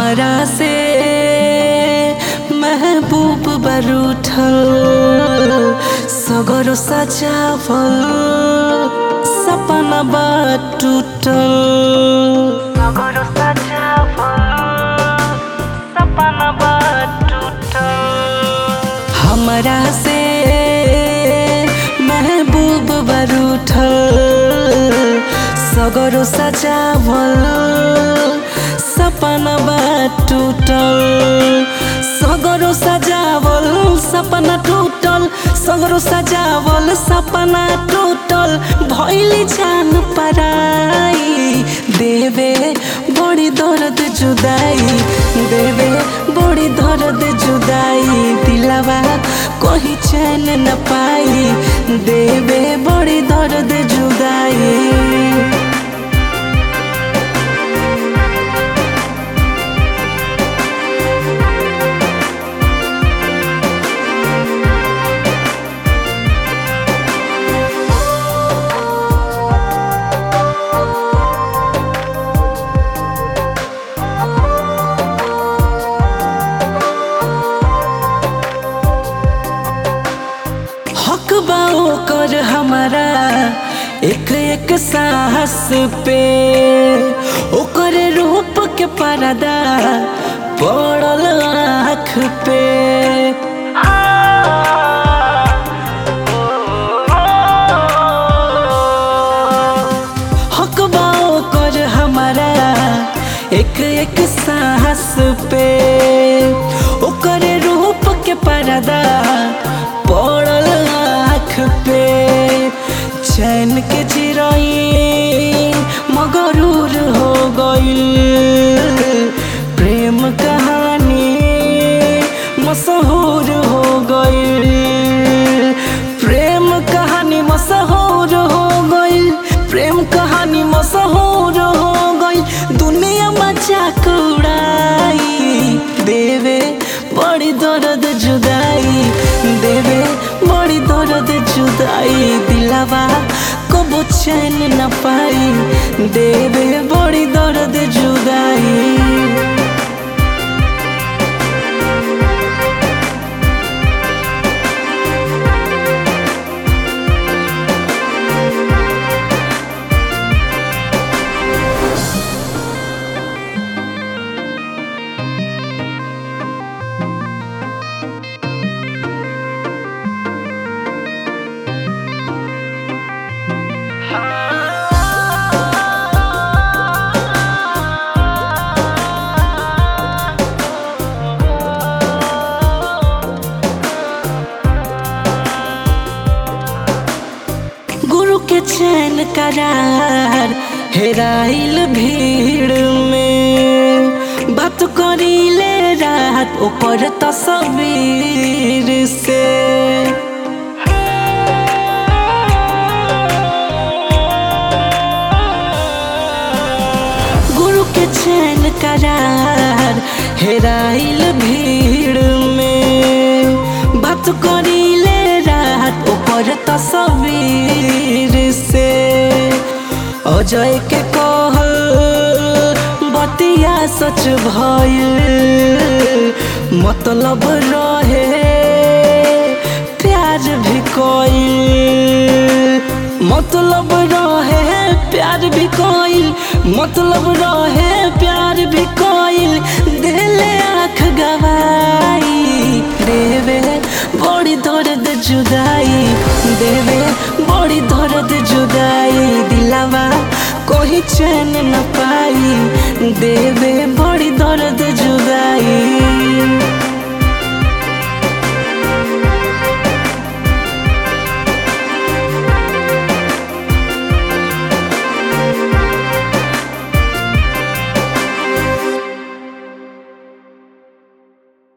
हमरा से महबूब बरूठल सगरो सजावल सपना बा टूटल सगरो सजावल सपना बा टूटल हमरा से महबूब बरूठल सगरो सजावल सपना बा टूटल सगरो सजावल सपना टूटल सगरो सजावल सपना टूटल भैली जान पराई देवे बड़ी दर्द जुदाई देवे बड़ी दर्द जुदाई दिलवा कोई चैन न पाई देवे बड़ी दर्द जुदाई हक बा ओकर हमारा एक एक साहस पे ओकर रूप के पर्दा पड़ल आँख पे हक बा ओकर हमारा एक एक साहस पे ओकर रूप के पर्दा पड़ल आँख पे चैन के चिरई मगरूर हो गईल प्रेम कहानी मशहूर हो गईल प्रेम कहानी मशहूर हो गईल प्रेम कहानी मशहूर हो गईल दुनिया मजाक उड़ाई देवे बड़ी दर्द जुदाई देवे बड़ी दर्द जुदाई दिलावा कबो चैन न पाई देवे बड़ी दर्द जुदाई गुरु के चैन करार हेराइल भीड़ में बात करीले रात ओकर तस्वीर से गुरु के चैन करार हेराइल भीड़ में बात करीले रात ओपर तस्वीर से अजय के कहल बतिया सच भइल मतलब रहे प्यार भी कोई मतलब रहे प्यार भी कोइल मतलब रहे प्यार भी कोइल दिले आँख गवाई देवे बड़ी दर्द जुदाई देवे बड़ी दर्द जुदाई दिलावा कोई चैन न पाई देवे बड़ी दर्द जुदाई